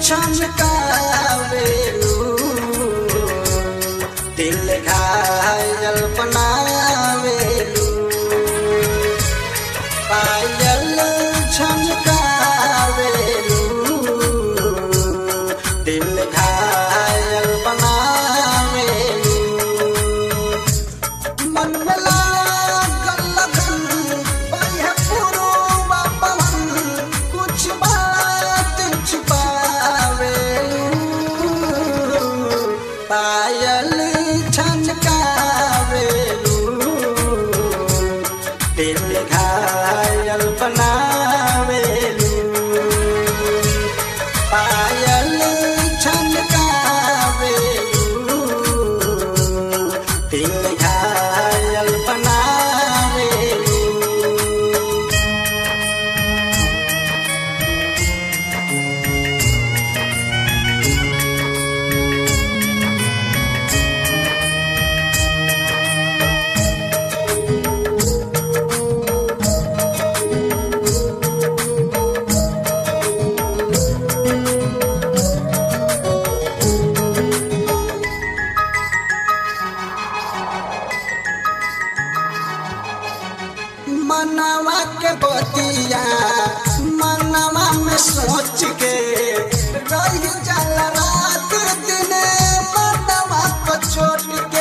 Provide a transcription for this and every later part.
छनकावेलू दिल घायल बनावेलू पायल छनकावेलू दिल घायल बनावेलू मन में लागल लगन बाह्य पुरुबा पवन कुछ बात छुपावेलू पायल छनकावेलू दिल घायल बनावेलू पायल छनकावेलू दिल घायल बनावेलू मनवा के बतिया मनवा में सोच के रही जल रात दिन मनवा को छोड़ के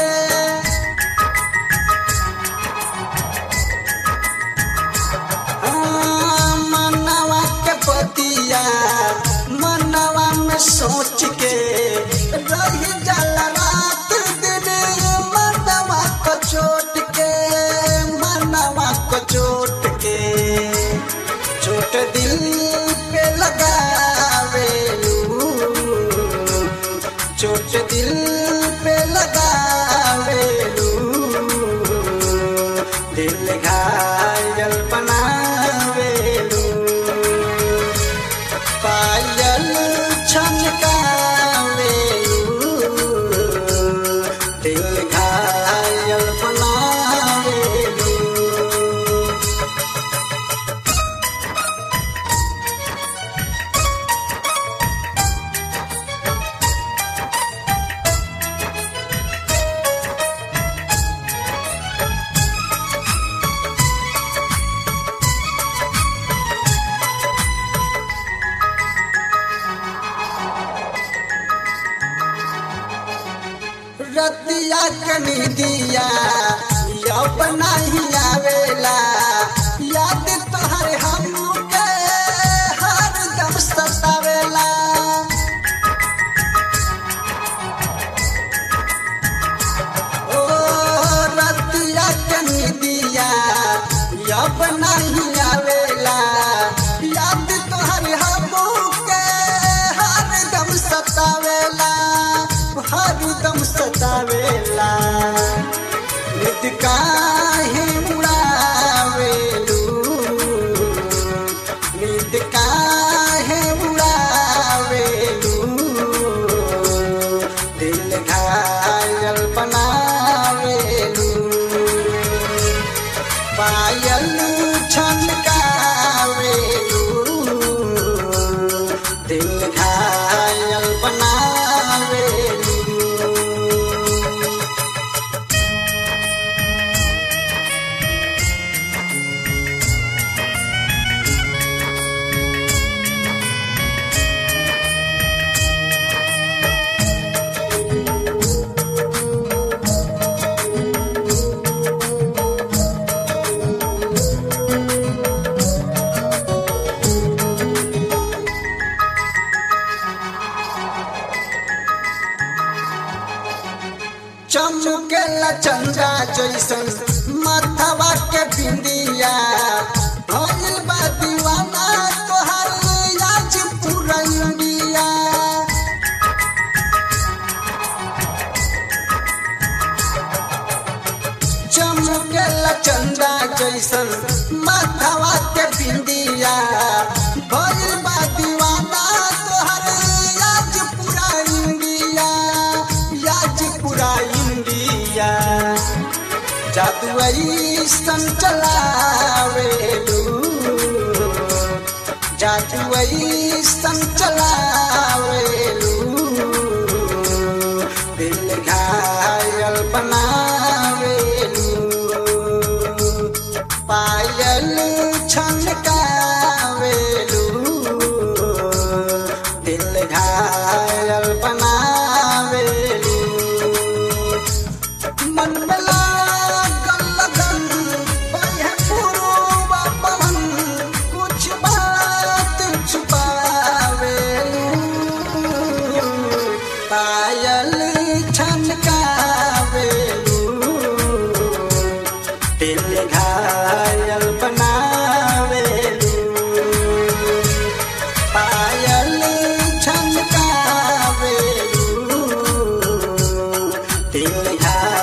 हाँ, मनवा के बतिया मनवा में सोच के रही जल रात दिन मनवा को छोड़ के मनवा को छोड़ के छोट दिल पे लगावेलू छोट दिल पे लगावेलू दिल घायल बनावेलू पायल छनकावेलू दिल घायल बनावेलू रतिया कनी दिया अब नहीं आवेला याद तोहर हमके हर दम सतावेला ओ रतिया कनी दिया अब नहीं आवेला याद तोहर हमके हर दम सतावेला हर दम सतावेला नित काहे उड़ावेलू नित काहे उड़ावेलू दिल घायल बनावेलू पायल छनकावेलू दिल घायल बनावेलू चमकेला चंदा जैसन माथवा के बिंदिया भइल बा दीवाना तोहर आज पूरा इंडिया चमकेला चंदा जैसन माथवा के बिंदिया भइल बा दीवाना तोहर आज पूरा इंडिया आज पूरा इंडिया जादू ऐसन चलावेलू जादू ऐसन चलावेलू दिल घायल बनावेलू पायल छनकावेलू दिल घायल बनावेलू मन में लागल लगन बहे पुरवा पवन कुछ बात छुपावेलू पायल छनकावेलू दिल घायल बनावेलू पायल छनकावेलू दिल घायल